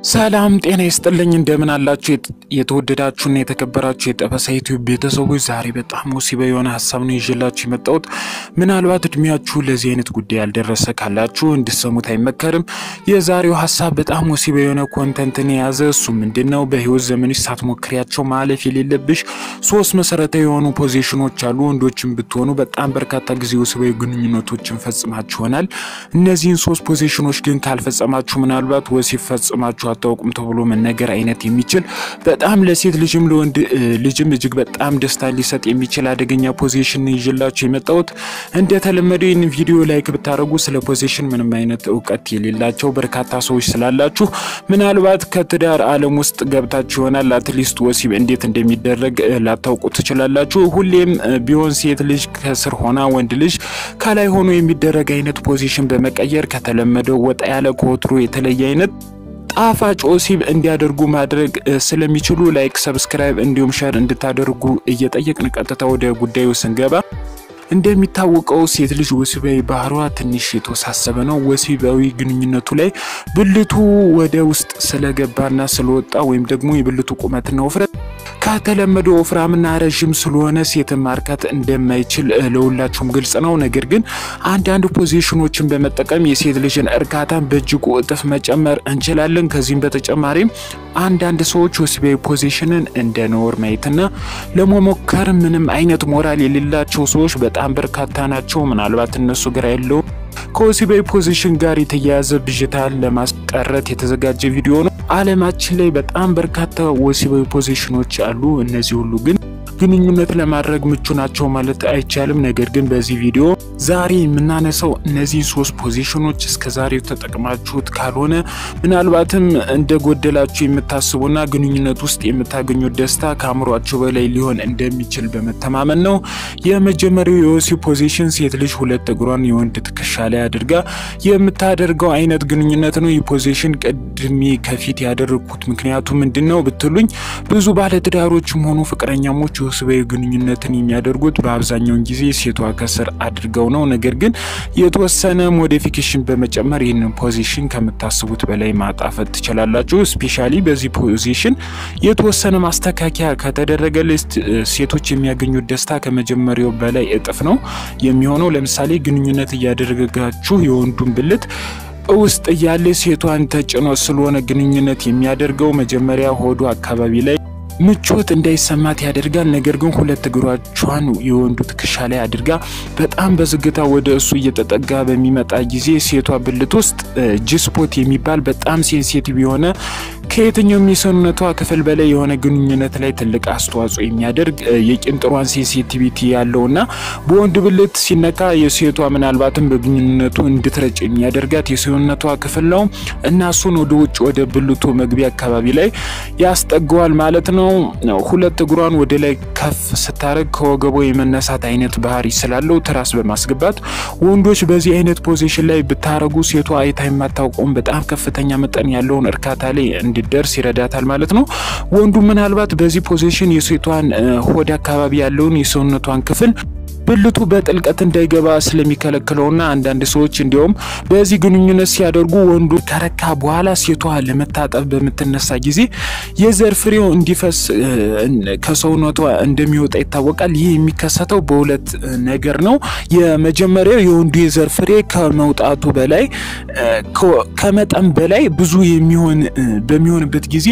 ሰላም ጤና ይስጥልኝ። እንደምን አላችሁ? የተወደዳችሁና የተከበራችሁ የጠበሳ ዩቲዩብ ቤተሰቦች፣ ዛሬ በጣም ወሲባ የሆነ ሀሳብ ነው ይዤላችሁ የመጣሁት። ምናልባት እድሜያችሁ ለዚህ አይነት ጉዳይ ያልደረሰ ካላችሁ እንድሰሙት አይመከርም። የዛሬው ሀሳብ በጣም ወሲባ የሆነ ኮንተንትን የያዘ እሱ ምንድን ነው? በህይወት ዘመንሽ ሳትሞክሪያቸው ማለፍ የሌለብሽ ሶስት መሰረታዊ የሆኑ ፖዚሽኖች አሉ። ወንዶችን ብትሆኑ በጣም በርካታ ጊዜ ወሲባዊ ግንኙነቶችን ፈጽማችሁ ይሆናል። እነዚህን ሶስት ፖዚሽኖች ግን ካልፈጸማችሁ ምናልባት ወሲብ ፈጽማችሁ አታውቁም ተብሎ መነገር አይነት የሚችል በጣም ለሴት ልጅም ለወንድ ልጅም እጅግ በጣም ደስታ ሊሰጥ የሚችል አደገኛ ፖዚሽን ይዤላችሁ የመጣሁት። እንደተለመደው ይህን ቪዲዮ ላይክ ብታደርጉ ስለ ፖዚሽን ምንም አይነት እውቀት የሌላቸው በርካታ ሰዎች ስላላችሁ ምናልባት ከትዳር ዓለም ውስጥ ገብታችሁ ይሆናል። አትሊስት ወሲብ እንዴት እንደሚደረግ ላታውቁ ትችላላችሁ። ሁሌም ቢሆን ሴት ልጅ ከስር ሆና ወንድ ልጅ ከላይ ሆኖ የሚደረግ አይነት ፖዚሽን በመቀየር ከተለመደው ወጣ ያለ ከወትሮ የተለየ አይነት ጣፋጭ ወሲብ እንዲያደርጉ ማድረግ ስለሚችሉ ላይክ፣ ሰብስክራይብ እንዲሁም ሸር እንድታደርጉ እየጠየቅን ቀጥታ ወደ ጉዳዩ ስንገባ እንደሚታወቀው ሴት ልጅ ወሲባዊ ባህሯ ትንሽ የተወሳሰበ ነው። ወሲባዊ ግንኙነቱ ላይ ብልቱ ወደ ውስጥ ስለገባና ስለወጣ ወይም ደግሞ የብልቱ ቁመትና ውፍረት ከተለመደው ወፍራምና ረዥም ስለሆነ ሴትን ማርካት እንደማይችል ለሁላችሁም ግልጽ ነው። ነገር ግን አንዳንድ ፖዚሽኖችን በመጠቀም የሴት ልጅን እርካታን በእጅጉ እጥፍ መጨመር እንችላለን። ከዚህም በተጨማሪም አንዳንድ ሰዎች ወሲባዊ ፖዚሽንን እንደ ነውር ማየትና ለመሞከር ምንም አይነት ሞራል የሌላቸው ሰዎች በጣም በርካታ ናቸው። ምናልባት እነሱ ግራ ያለው ከወሲባዊ ፖዚሽን ጋር የተያያዘ ብዥታን ለማስቀረት የተዘጋጀ ቪዲዮ ነው። ዓለማችን ላይ በጣም በርካታ ወሲባዊ ፖዚሽኖች አሉ። እነዚህ ሁሉ ግን ግንኙነት ለማድረግ ምቹ ናቸው ማለት አይቻልም። ነገር ግን በዚህ ቪዲዮ ዛሬ የምናነሳው እነዚህ ሶስት ፖዚሽኖች እስከ ዛሬው ተጠቅማችሁት ካልሆነ ምናልባትም እንደጎደላችሁ የምታስቡና ግንኙነት ውስጥ የምታገኙት ደስታ ከአእምሯችሁ በላይ ሊሆን እንደሚችል በመተማመን ነው። የመጀመሪያው የወሲብ ፖዚሽን ሴት ልጅ ሁለት እግሯን የወንድ ትከሻ ላይ አድርጋ የምታደርገው አይነት ግንኙነት ነው። ይህ ፖዚሽን ቀድሜ ከፊት ያደረግኩት ምክንያቱ ምንድን ነው ብትሉኝ ብዙ ባለትዳሮችም ሆኑ ፍቅረኛሞች ወሲባዊ ግንኙነትን የሚያደርጉት በአብዛኛውን ጊዜ ሴቷ ከስር አድርገው ነው። ነገር ግን የተወሰነ ሞዲፊኬሽን በመጨመር ይህንን ፖዚሽን ከምታስቡት በላይ ማጣፈጥ ትችላላችሁ። ስፔሻሊ በዚህ ፖዚሽን የተወሰነ ማስተካከያ ከተደረገ ሴቶች የሚያገኙት ደስታ ከመጀመሪያው በላይ እጥፍ ነው የሚሆነው። ለምሳሌ ግንኙነት እያደረጋችሁ የወንዱን ብልት ውስጥ እያለ ሴቷን ተጭኖ ስለሆነ ግንኙነት የሚያደርገው መጀመሪያ ሆዱ አካባቢ ላይ ምቾት እንዳይሰማት ያደርጋል። ነገር ግን ሁለት እግሮቿን የወንዱ ትከሻ ላይ አድርጋ በጣም በዝግታ ወደ እሱ እየተጠጋ በሚመጣ ጊዜ ሴቷ ብልት ውስጥ ጂስፖት የሚባል በጣም ሴንሲቲቭ የሆነ ከየትኛውም የሰውነቷ ክፍል በላይ የሆነ ግንኙነት ላይ ትልቅ አስተዋጽኦ የሚያደርግ የቂንጥሯን ሴንሲቲቪቲ ያለውና በወንድ ብልት ሲነካ የሴቷ ምናልባትም በግንኙነቱ እንድትረጭ የሚያደርጋት የሰውነቷ ክፍል ነው እና እሱን ወደ ውጭ ወደ ብልቱ መግቢያ አካባቢ ላይ ያስጠገዋል ማለት ነው። ሁለት እግሯን ወደ ላይ ከፍ ስታደርግ ከወገቦ የመነሳት አይነት ባህሪ ስላለው ትራስ በማስገባት ወንዶች በዚህ አይነት ፖዚሽን ላይ ብታረጉ ሴቷ አይታ የማታውቀውን በጣም ከፍተኛ መጠን ያለውን እርካታ ላይ እንዲደርስ ይረዳታል ማለት ነው። ወንዱ ምናልባት በዚህ ፖዚሽን የሴቷን ሆድ አካባቢ ያለውን የሰውነቷን ክፍል ብልቱ በጥልቀት እንዳይገባ ስለሚከለክለውና አንዳንድ ሰዎች እንዲሁም በዚህ ግንኙነት ሲያደርጉ ወንዱ ከረካ በኋላ ሴቷ ለመታጠብ በምትነሳ ጊዜ የዘር ፍሬው እንዲፈስ ከሰውነቷ እንደሚወጣ ይታወቃል። ይህ የሚከሰተው በሁለት ነገር ነው። የመጀመሪያው የወንዱ የዘር ፍሬ ከመውጣቱ በላይ ከመጠን በላይ ብዙ የሚሆን በሚሆንበት ጊዜ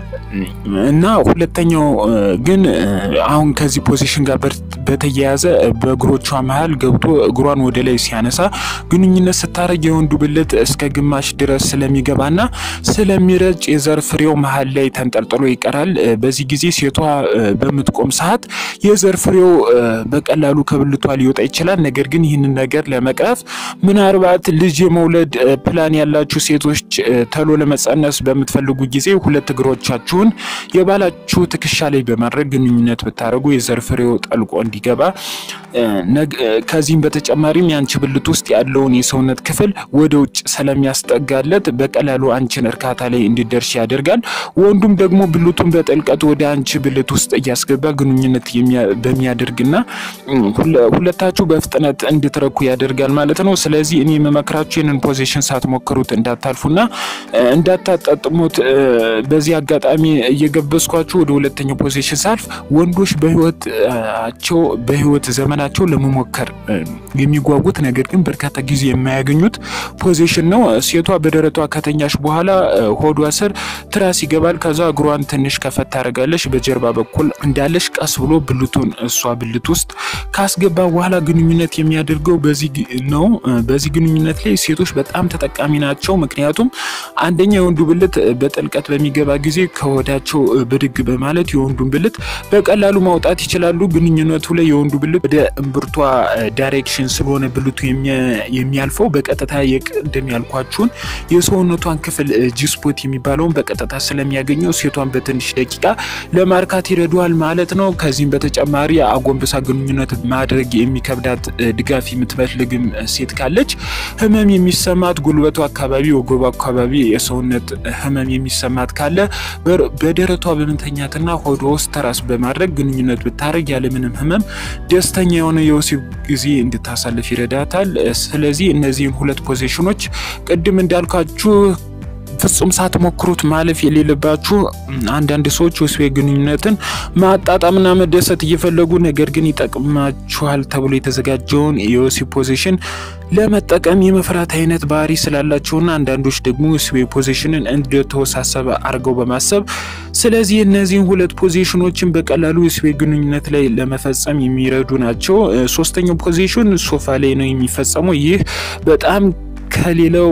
እና ሁለተኛው ግን አሁን ከዚህ ፖዚሽን ጋር በተያያዘ በእግሮቿ መሀል ገብቶ እግሯን ወደ ላይ ሲያነሳ ግንኙነት ስታረግ የወንዱ ብልት እስከ ግማሽ ድረስ ስለሚገባና ስለሚረጭ የዘር ፍሬው መሀል ላይ ተንጠልጥሎ ይቀራል። በዚህ ጊዜ ሴቷ በምትቆም ሰዓት የዘር ፍሬው በቀላሉ ከብልቷ ሊወጣ ይችላል። ነገር ግን ይህንን ነገር ለመቅረፍ ምናልባት ልጅ የመውለድ ፕላን ያላችሁ ሴቶች ተሎ ለመጸነስ በምትፈልጉ ጊዜ ሁለት እግሮቻችሁን የባላችሁ ትከሻ ላይ በማድረግ ግንኙነት ብታደርጉ የዘር ፍሬው ጠልቆ እንዲገባ ከዚህም በተጨማሪም የአንቺ ብልት ውስጥ ያለውን የሰውነት ክፍል ወደ ውጭ ስለሚያስጠጋለት በቀላሉ አንቺን እርካታ ላይ እንዲደርስ ያደርጋል። ወንዱም ደግሞ ብልቱን በጥልቀት ወደ አንቺ ብልት ውስጥ እያስገባ ግንኙነት በሚያደርግና ሁለታችሁ በፍጥነት እንድትረኩ ያደርጋል ማለት ነው። ስለዚህ እኔ የምመክራችሁ ይህንን ፖዚሽን ሳትሞክሩት እንዳታልፉና እንዳታጣጥሙት በዚህ አጋጣሚ እየገበዝኳችሁ ወደ ሁለተኛው ፖዚሽን ሳልፍ ወንዶች በህይወታቸው በህይወት ዘመናቸው ለመሞከር የሚጓጉት ነገር ግን በርካታ ጊዜ የማያገኙት ፖዚሽን ነው። ሴቷ በደረቷ ከተኛሽ በኋላ ሆዷ ስር ትራስ ይገባል። ከዛ እግሯን ትንሽ ከፈት ታደርጋለች። በጀርባ በኩል እንዳለሽ ቀስ ብሎ ብልቱን እሷ ብልት ውስጥ ካስገባ በኋላ ግንኙነት የሚያደርገው በዚህ ነው። በዚህ ግንኙነት ላይ ሴቶች በጣም ተጠቃሚ ናቸው። ምክንያቱም አንደኛ የወንዱ ብልት በጥልቀት በሚገባ ጊዜ ከሆዳቸው ብድግ በማለት የወንዱን ብልት በቀላሉ ማውጣት ይችላሉ። ግንኙነቱ ላይ የወንዱ ብልት ወደ እምብርቷ ዳይሬክሽን ስለሆነ ብልቱ የሚያልፈው በቀጥታ የቅድም ያልኳችሁን የሰውነቷን ክፍል ጂስፖት የሚባለውን በቀጥታ ስለሚያገኘው ሴቷን በትንሽ ደቂቃ ለማርካት ይረዷል ማለት ነው። ከዚህም በተጨማሪ አጎንብሳ ግንኙነት ማድረግ የሚከብዳት ድጋፍ የምትፈልግም ሴት ካለች ህመም የሚሰማት ጉልበቱ አካባቢ፣ ወገቡ አካባቢ የሰውነት ህመም የሚሰማት ካለ በደረቷ በመተኛትና ሆዷ ውስጥ ተራስ በማድረግ ግንኙነት ብታደርግ ያለምንም ህመም ደስተኛ የሆነ የወሲብ ጊዜ እንድታሳልፍ ይረዳታል። ስለዚህ እነዚህን ሁለት ፖዚሽኖች ቅድም እንዳልኳችሁ ፍጹም ሳትሞክሩት ማለፍ የሌለባችሁ አንዳንድ ሰዎች ወሲባዊ ግንኙነትን ማጣጣምና መደሰት እየፈለጉ ነገር ግን ይጠቅማችኋል ተብሎ የተዘጋጀውን የወሲብ ፖዚሽን ለመጠቀም የመፍራት አይነት ባህሪ ስላላቸውና አንዳንዶች ደግሞ ወሲባዊ ፖዚሽንን እንደተወሳሰበ አድርገው በማሰብ ስለዚህ እነዚህን ሁለት ፖዚሽኖችን በቀላሉ ወሲባዊ ግንኙነት ላይ ለመፈጸም የሚረዱ ናቸው። ሶስተኛው ፖዚሽን ሶፋ ላይ ነው የሚፈጸመው። ይህ በጣም ከሌላው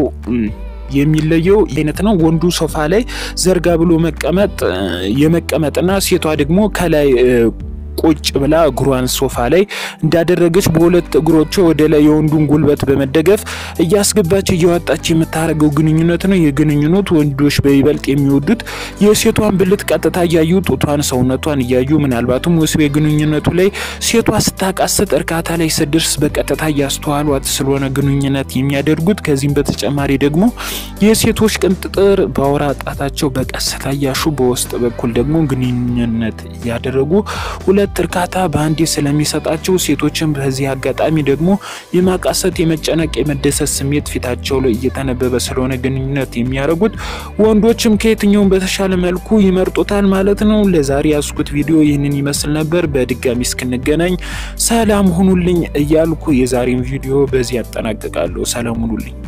የሚለየው አይነት ነው። ወንዱ ሶፋ ላይ ዘርጋ ብሎ መቀመጥ የመቀመጥና ሴቷ ደግሞ ከላይ ቁጭ ብላ እግሯን ሶፋ ላይ እንዳደረገች በሁለት እግሮቿ ወደ ላይ የወንዱን ጉልበት በመደገፍ እያስገባች እያወጣች የምታደርገው ግንኙነት ነው። የግንኙነት ወንዶች በይበልጥ የሚወዱት የሴቷን ብልት ቀጥታ እያዩ ጡቷን፣ ሰውነቷን እያዩ ምናልባትም ወሲባዊ ግንኙነቱ ላይ ሴቷ ስታቃስት እርካታ ላይ ስደርስ በቀጥታ እያስተዋሏት ስለሆነ ግንኙነት የሚያደርጉት። ከዚህም በተጨማሪ ደግሞ የሴቶች ቅንጥጥር በአውራ ጣታቸው በቀስታ እያሹ በውስጥ በኩል ደግሞ ግንኙነት እያደረጉ ሁለት እርካታ በአንዴ ስለሚሰጣቸው ሴቶችን በዚህ አጋጣሚ ደግሞ የማቃሰት፣ የመጨነቅ፣ የመደሰት ስሜት ፊታቸው ላይ እየተነበበ ስለሆነ ግንኙነት የሚያደርጉት ወንዶችም ከየትኛውም በተሻለ መልኩ ይመርጡታል ማለት ነው። ለዛሬ ያስኩት ቪዲዮ ይህንን ይመስል ነበር። በድጋሚ እስክንገናኝ ሰላም ሁኑልኝ እያልኩ የዛሬን ቪዲዮ በዚህ ያጠናቅቃለሁ። ሰላም ሁኑልኝ።